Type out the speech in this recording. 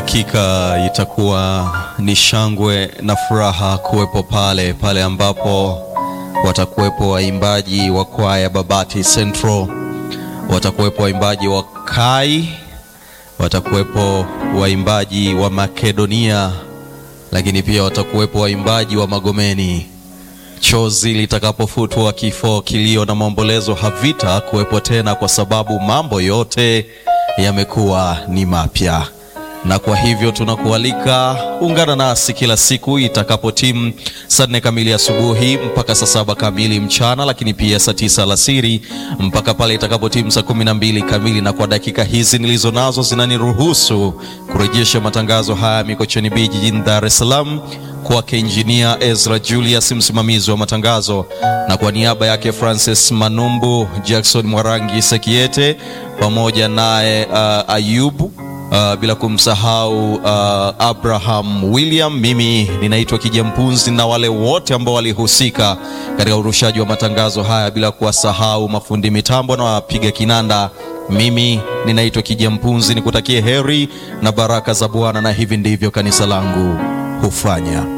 Hakika itakuwa ni shangwe na furaha kuwepo pale pale ambapo watakuwepo waimbaji wa kwaya Babati Central, watakuwepo waimbaji wa Kai, watakuwepo waimbaji wa Makedonia, lakini pia watakuwepo waimbaji wa Magomeni. Chozi litakapofutwa, kifo, kilio na maombolezo havita kuwepo tena, kwa sababu mambo yote yamekuwa ni mapya na kwa hivyo tunakualika ungana nasi kila siku itakapo timu saa nne kamili asubuhi mpaka saa saba kamili mchana, lakini pia saa tisa alasiri mpaka pale itakapo timu saa kumi na mbili kamili. Na kwa dakika hizi nilizo nazo zinaniruhusu kurejesha matangazo haya Mikocheni B jijini Dar es Salaam kwake Injinia Ezra Julius, msimamizi wa matangazo, na kwa niaba yake Francis Manumbu, Jackson Mwarangi Sekiete pamoja naye uh, Ayubu Uh, bila kumsahau uh, Abraham William. Mimi ninaitwa Kijampunzi na wale wote ambao walihusika katika urushaji wa matangazo haya, bila kuwasahau mafundi mitambo na wapiga kinanda. Mimi ninaitwa Kijampunzi, nikutakie heri na baraka za Bwana, na hivi ndivyo kanisa langu hufanya.